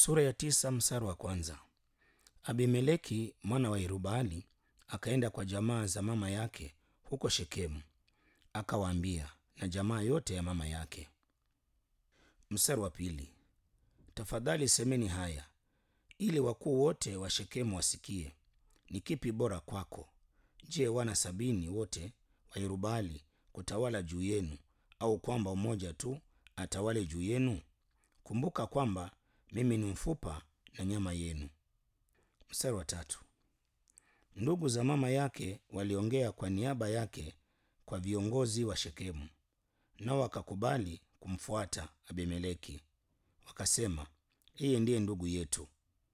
Sura ya tisa mstari wa kwanza. Abimeleki mwana wa Yerubali akaenda kwa jamaa za mama yake huko Shekemu, akawaambia na jamaa yote ya mama yake. Mstari wa pili. Tafadhali semeni haya ili wakuu wote wa Shekemu wasikie. Ni kipi bora kwako? Je, wana sabini wote wa Yerubali kutawala juu yenu, au kwamba mmoja tu atawale juu yenu? Kumbuka kwamba mimi ni mfupa na nyama yenu. Mstari wa tatu. Ndugu za mama yake waliongea kwa niaba yake kwa viongozi wa Shekemu, nao wakakubali kumfuata Abimeleki, wakasema, yeye ndiye ndugu yetu.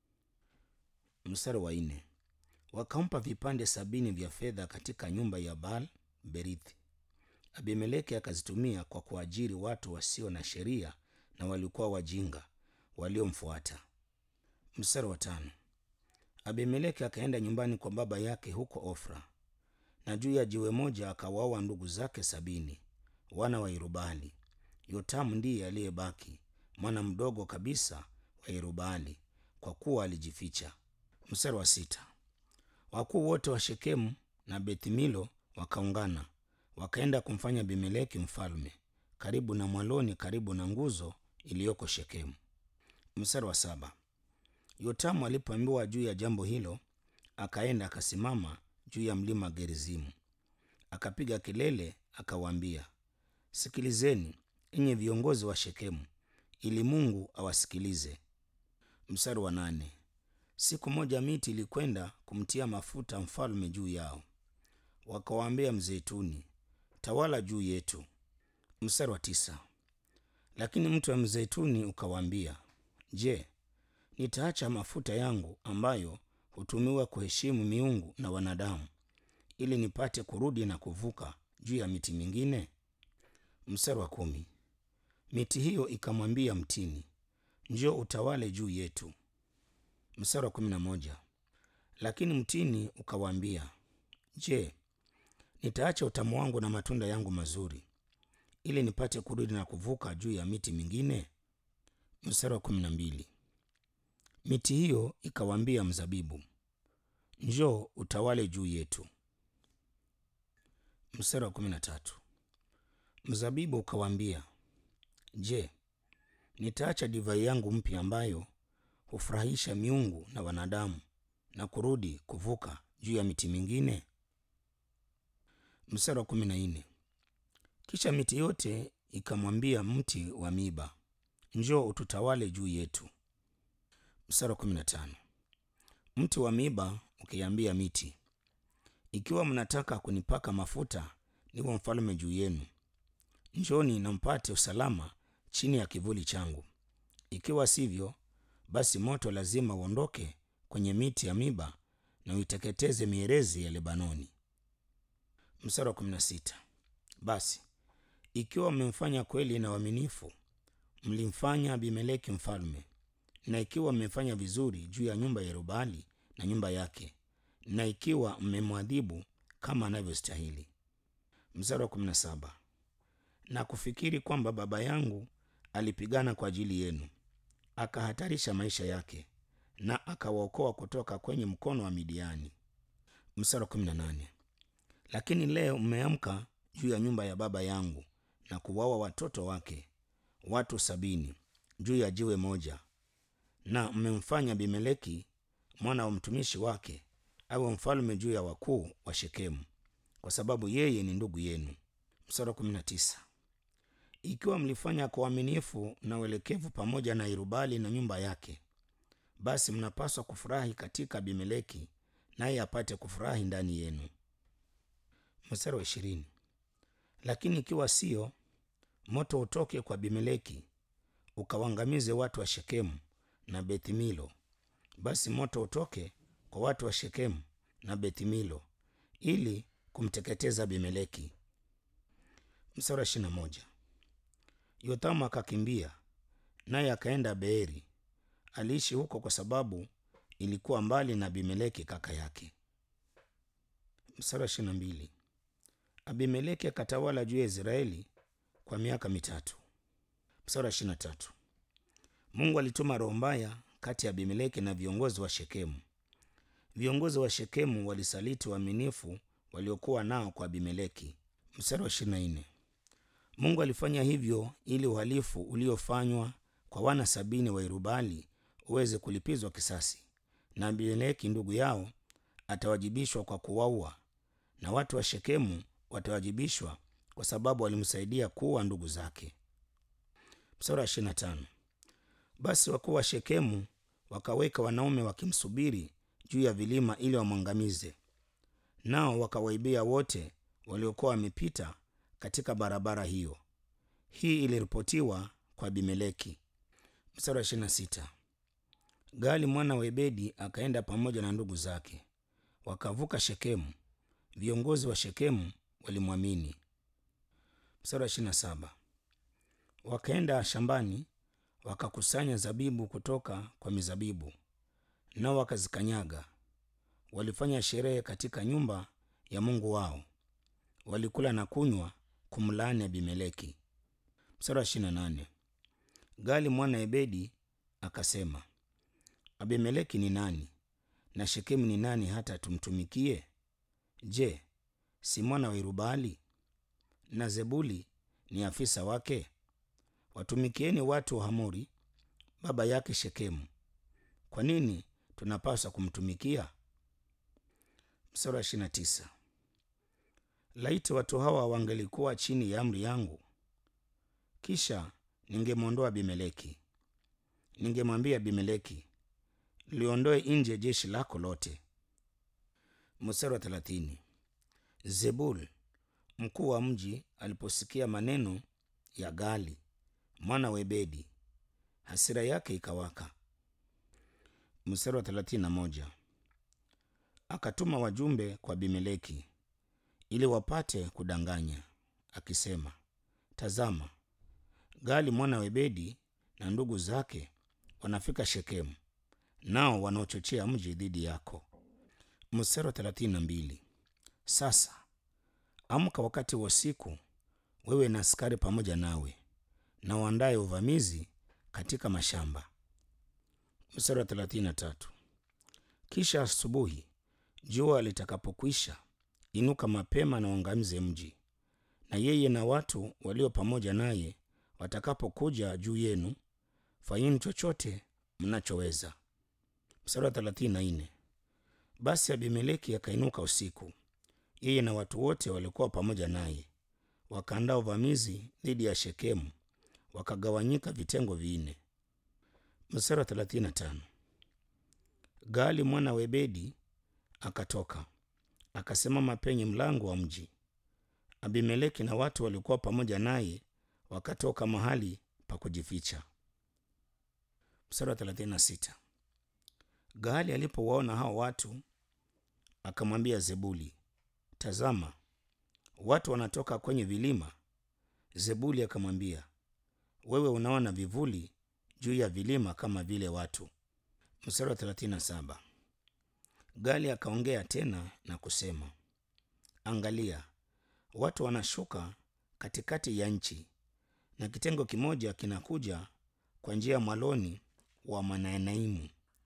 Mstari wa nne. Wakampa vipande sabini vya fedha katika nyumba ya Baal Berithi. Abimeleki akazitumia kwa kuajiri watu wasio na sheria na walikuwa wajinga waliomfuata. Mstari wa tano. Abimeleki akaenda nyumbani kwa baba yake huko Ofra, na juu ya jiwe moja akawaua ndugu zake sabini wana wa Yerubali. Yotamu ndiye aliyebaki mwana mdogo kabisa wa Yerubali, kwa kuwa alijificha. Mstari wa sita. Wakuu wote wa Shekemu na Bethmilo wakaungana wakaenda kumfanya Abimeleki mfalme karibu na mwaloni, karibu na nguzo iliyoko Shekemu. Mstari wa saba. Yotamu alipoambiwa juu ya jambo hilo, akaenda akasimama juu ya mlima Gerizimu, akapiga kelele, akawaambia, sikilizeni enyi viongozi wa Shekemu, ili Mungu awasikilize. Mstari wa nane. Siku moja miti ilikwenda kumtia mafuta mfalme juu yao, wakawaambia mzeituni, tawala juu yetu. Mstari wa tisa. Lakini mti wa mzeituni ukawaambia, je, nitaacha mafuta yangu ambayo hutumiwa kuheshimu miungu na wanadamu, ili nipate kurudi na kuvuka juu ya miti mingine? Mstari wa kumi. Miti hiyo ikamwambia mtini, njoo utawale juu yetu. Mstari wa kumi na moja. Lakini mtini ukawaambia, je, nitaacha utamu wangu na matunda yangu mazuri ili nipate kurudi na kuvuka juu ya miti mingine? Mstari wa kumi na mbili. Miti hiyo ikawaambia mzabibu, njoo utawale juu yetu. Mstari wa kumi na tatu. Mzabibu ukawaambia, je, nitaacha divai yangu mpya ambayo hufurahisha miungu na wanadamu na kurudi kuvuka juu ya miti mingine? Mstari wa kumi na nne. Kisha miti yote ikamwambia mti wa miba, njoo ututawale juu yetu. Mstari wa kumi na tano. Mti wa miba ukiambia miti, ikiwa mnataka kunipaka mafuta niwe mfalme juu yenu, njoni na mpate usalama chini ya kivuli changu. Ikiwa sivyo, basi moto lazima uondoke kwenye miti ya miba na uiteketeze mierezi ya Lebanoni. Mstari wa kumi na sita. Basi ikiwa mmemfanya kweli na uaminifu, mlimfanya Abimeleki mfalme, na ikiwa mmefanya vizuri juu ya nyumba ya Yerubali na nyumba yake, na ikiwa mmemwadhibu kama anavyostahili. Mstari wa kumi na saba. Na kufikiri kwamba baba yangu alipigana kwa ajili yenu, akahatarisha maisha yake, na akawaokoa kutoka kwenye mkono wa Midiani. Mstari wa kumi na nane. Lakini leo mmeamka juu ya nyumba ya baba yangu na kuwaua watoto wake watu sabini juu ya jiwe moja, na mmemfanya Abimeleki mwana wa mtumishi wake awe mfalme juu ya wakuu wa Shekemu, kwa sababu yeye ni ndugu yenu. Mstari wa kumi na tisa. Ikiwa mlifanya kwa uaminifu na uelekevu pamoja na Yerubali na nyumba yake, basi mnapaswa kufurahi katika Abimeleki, naye apate kufurahi ndani yenu. Mstari wa ishirini. Lakini ikiwa sio, moto utoke kwa Abimeleki ukawangamize watu wa Shekemu na Bethmilo. Basi moto utoke kwa watu wa Shekemu na Bethmilo ili kumteketeza Abimeleki. Mstari wa ishirini na moja. Yothamu akakimbia naye akaenda Beeri. Aliishi huko kwa sababu ilikuwa mbali na Abimeleki kaka yake. Mstari wa ishirini na mbili. Abimeleki akatawala juu ya Israeli kwa miaka mitatu. Mstari wa ishirini na tatu. Mungu alituma roho mbaya kati ya Abimeleki na viongozi wa Shekemu. Viongozi wa Shekemu walisaliti uaminifu waliokuwa nao kwa Abimeleki. Mstari wa 24. Mungu alifanya hivyo ili uhalifu uliofanywa kwa wana sabini wa Yerubali uweze kulipizwa kisasi, na Abimeleki ndugu yao atawajibishwa kwa kuwaua, na watu wa Shekemu watawajibishwa kwa sababu walimsaidia kuua ndugu zake. Mstari wa 25. Basi wakuu wa Shekemu wakaweka wanaume wakimsubiri juu ya vilima ili wamwangamize, nao wakawaibia wote waliokuwa wamepita katika barabara hiyo. Hii iliripotiwa kwa Abimeleki. Mstari wa 26. Gali mwana wa Ebedi akaenda pamoja na ndugu zake, wakavuka Shekemu. Viongozi wa Shekemu walimwamini. Mstari wa 27. Wakaenda shambani wakakusanya zabibu kutoka kwa mizabibu, nao wakazikanyaga. Walifanya sherehe katika nyumba ya Mungu wao, walikula na kunywa kumlaani Abimeleki. Mstari wa 28. Gali mwana Ebedi akasema, Abimeleki ni nani na Shekemu ni nani hata tumtumikie? Je, si mwana wa Yerubali? Na Zebuli ni afisa wake? Watumikieni watu wa Hamori baba yake Shekemu. Kwa nini tunapaswa kumtumikia? Mstari wa 29. Laiti watu hawa wangelikuwa chini ya amri yangu, kisha ningemwondoa Abimeleki. Ningemwambia Abimeleki, liondoe nje jeshi lako lote. Mstari wa 30. Zebul mkuu wa mji aliposikia maneno ya Gali mwana wa Ebedi, hasira yake ikawaka. Mstari wa 31. Akatuma wajumbe kwa Abimeleki ili wapate kudanganya, akisema, tazama, Gali mwana wa Ebedi na ndugu zake wanafika Shekemu, nao wanaochochea mji dhidi yako. Mstari wa 32. Sasa amka wakati wa usiku, wewe na askari pamoja nawe, na uandaye uvamizi katika mashamba. Mstari wa 33. Kisha asubuhi jua litakapokwisha, inuka mapema na uangamize mji, na yeye na watu walio pamoja naye watakapokuja juu yenu, fanyeni chochote mnachoweza. Mstari wa 34. Basi Abimeleki akainuka usiku, yeye na watu wote waliokuwa pamoja naye, wakaandaa uvamizi dhidi ya Shekemu, wakagawanyika vitengo vinne. Mstari wa 35. Gali mwana wa Ebedi akatoka akasimama penye mlango wa mji. Abimeleki na watu waliokuwa pamoja naye wakatoka mahali pa kujificha. Mstari wa 36. Gali alipowaona hao watu akamwambia Zebuli, tazama, watu wanatoka kwenye vilima. Zebuli akamwambia, wewe unaona vivuli juu ya vilima kama vile watu. Mstari wa 37. Gali akaongea tena na kusema, angalia, watu wanashuka katikati ya nchi, na kitengo kimoja kinakuja kwa njia ya mwaloni wa Maanaimu,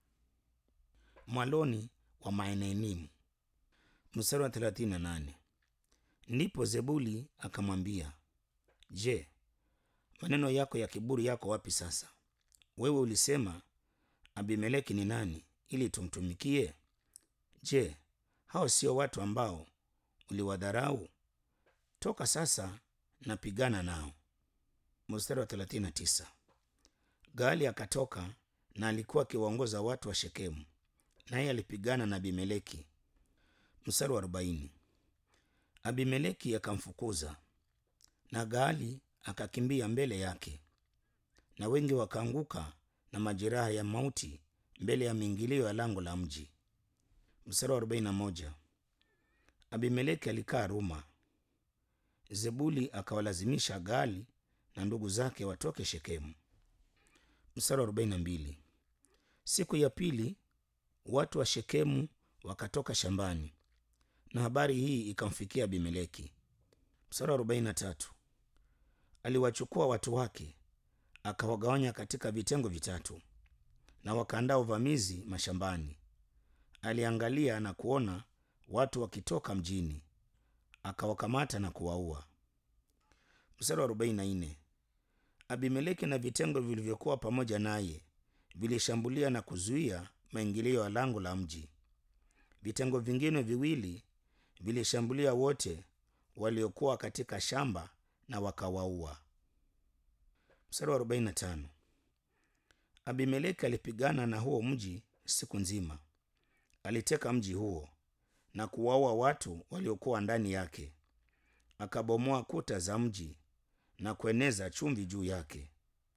mwaloni wa Maanaimu. Mstari wa 38. Ndipo Zebuli akamwambia, je, maneno yako ya kiburi yako wapi sasa? Wewe ulisema Abimeleki ni nani ili tumtumikie? Je, hao sio watu ambao uliwadharau? Toka sasa na pigana nao. Mstari wa 39. Gali akatoka na alikuwa akiwaongoza watu wa Shekemu, naye alipigana na Abimeleki. Mstari wa 40. Abimeleki akamfukuza na Gaali akakimbia mbele yake, na wengi wakaanguka na majeraha ya mauti mbele ya miingilio ya lango la mji. Mstari wa 41. Abimeleki alikaa Ruma. Zebuli akawalazimisha Gaali na ndugu zake watoke Shekemu. Mstari wa 42. Siku ya pili watu wa Shekemu wakatoka shambani, na habari hii ikamfikia Abimeleki. Mstari wa 43. Aliwachukua watu wake akawagawanya katika vitengo vitatu, na wakaandaa uvamizi mashambani. Aliangalia na kuona watu wakitoka mjini, akawakamata na kuwaua. Mstari wa 44. Abimeleki na vitengo vilivyokuwa pamoja naye vilishambulia na kuzuia maingilio ya lango la mji. Vitengo vingine viwili vilishambulia wote waliokuwa katika shamba na wakawaua. Mstari wa 45. Abimeleki alipigana na huo mji siku nzima. Aliteka mji huo na kuwaua watu waliokuwa ndani yake. Akabomoa kuta za mji na kueneza chumvi juu yake.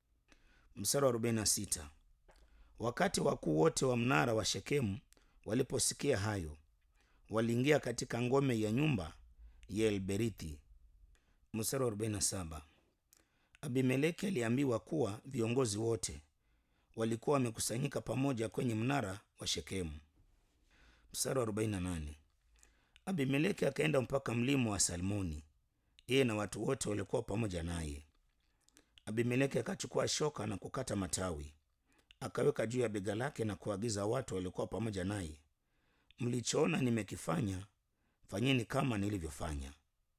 Mstari wa 46. Wakati wakuu wote wa mnara wa Shekemu waliposikia hayo, waliingia katika ngome ya nyumba ya Elberithi. Mstari wa 47. Abimeleki aliambiwa kuwa viongozi wote walikuwa wamekusanyika pamoja kwenye mnara wa Shekemu. Mstari wa 48. Abimeleki akaenda mpaka mlima wa Salmoni, yeye na watu wote walikuwa pamoja naye. Abimeleki akachukua shoka na kukata matawi, akaweka juu ya bega lake na kuagiza watu waliokuwa pamoja naye, mlichoona nimekifanya, fanyeni kama nilivyofanya.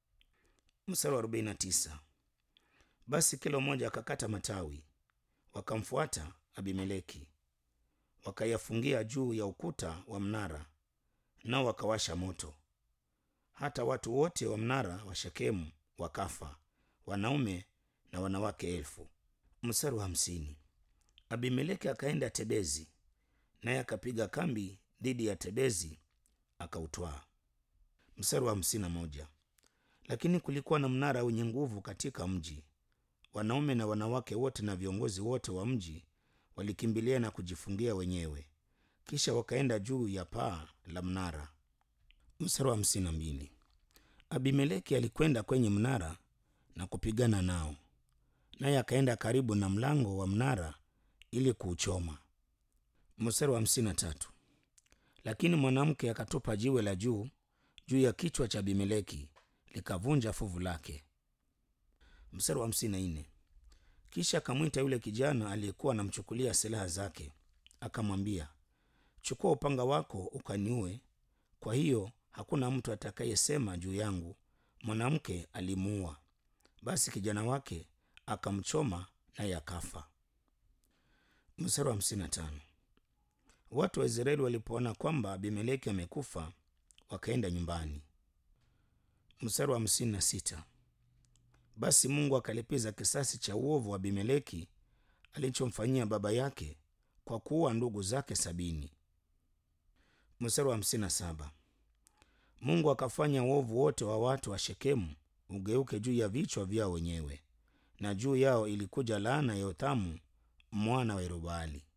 Mstari wa 49. Basi kila mmoja akakata matawi, wakamfuata Abimeleki, wakayafungia juu ya ukuta wa mnara, nao wakawasha moto. Hata watu wote wa mnara wa Shekemu wakafa, wanaume na wanawake elfu. Mstari wa hamsini. Abimeleki akaenda Tebezi, naye akapiga kambi dhidi ya Tebezi akautwaa. Mstari wa hamsini na moja. Lakini kulikuwa na mnara wenye nguvu katika mji, wanaume na wanawake wote na viongozi wote wa mji walikimbilia na kujifungia wenyewe, kisha wakaenda juu ya paa la mnara. Mstari wa hamsini na mbili. Abimeleki alikwenda kwenye mnara na kupigana nao, naye akaenda karibu na mlango wa mnara ili kuuchoma. Mstari wa hamsini na tatu. Lakini mwanamke akatupa jiwe la juu juu ya kichwa cha Abimeleki likavunja fuvu lake. Mstari wa hamsini na nne. Kisha akamwita yule kijana aliyekuwa anamchukulia silaha zake, akamwambia, chukua upanga wako ukaniue, kwa hiyo hakuna mtu atakayesema juu yangu mwanamke alimuua. Basi kijana wake akamchoma naye akafa. Mstari wa hamsini na tano. Watu wa Israeli walipoona kwamba Abimeleki amekufa wakaenda nyumbani. Mstari wa hamsini na sita. Basi Mungu akalipiza kisasi cha uovu wa Abimeleki alichomfanyia baba yake kwa kuua ndugu zake sabini. Mstari wa hamsini na saba. Mungu akafanya uovu wote wa watu wa Shekemu ugeuke juu ya vichwa vyao wenyewe, na juu yao ilikuja laana ya Yothamu mwana wa Yerubaali.